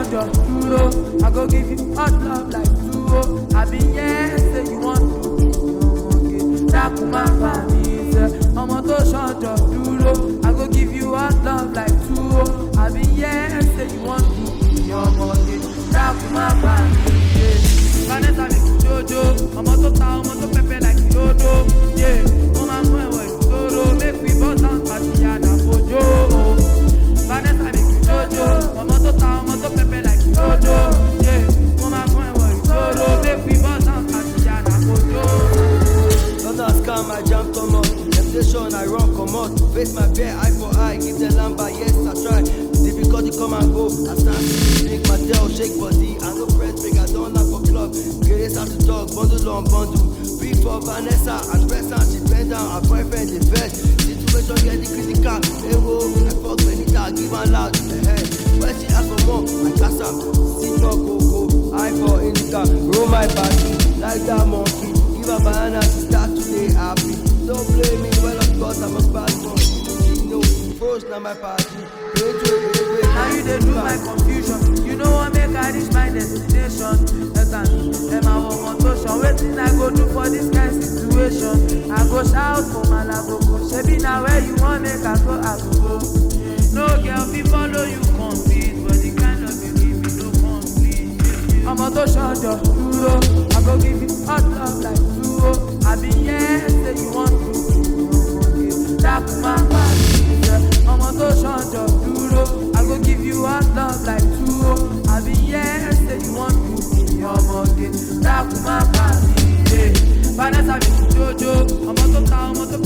ṣọjọ dúró i go give you hot love like tuwo àbí yẹn ṣe you wan do ọmọge dákun má bà mí sẹ ọmọ tó ṣọjọ dúró i go give you hot love like tuwo àbí yẹn ṣe you wan do ọmọge dákun má bà mí sẹ. vanessa mi kì í jojo ọmọ tó ta ọmọ tó pẹpẹ like ìdodo yé mo máa mú ẹwọ ìṣòro make we bust down party àdàfojo vanessa mi kì í jojo ọmọ tó ta ọmọ tó pẹpẹ like ìdodo yé mo máa mú ẹwọ ìṣòro make we bust down party àdàfojo. Others scam, I jam come out. Temptation, I run come out. Face my bare eye for eye. Give them lamba, yes, I try. Difficulty come and go. I stand to drink my tail, shake body. I no press big, I don't like for club. Greatest out to talk, bundle on bundle. Big for Vanessa, and press and she bend down. Her boyfriend the best. Situation get the critical. Hey, whoa, I fuck Benita, give her loud. Hey, when she ask for more, I gas her. See no coco, I for indica. Roll my body like that monkey. Give a banana to start today happy. Don't blame me, well of course I'm a bad boy. You know, froze now my party. Wait, wait, wait, wait. Now you dey do my confusion. You know what make I reach my destination. Ẹ̀sán ẹ̀ máa wọ ọmọ tó ṣan. Wetin I go do for this kind situation? I go shout for Malagogo. Ṣebí na where you wan make I go I go go. No girl fit follow you compete but the kind of belief you no complete. Ọmọ tó ṣọjọ dúró. I go give you hot love like tuwo. Àbí yẹn ṣe you wan do. Dákun má bà mí jẹ́. Ọmọ tó ṣọjọ dúró. I go give you hot love like tuwo. Àbí yẹn ṣe you wan do. Ọmọge dákun má bà mí jẹ́. Vanessa mi kì í jojo. Ọmọ tó ta ọmọ tó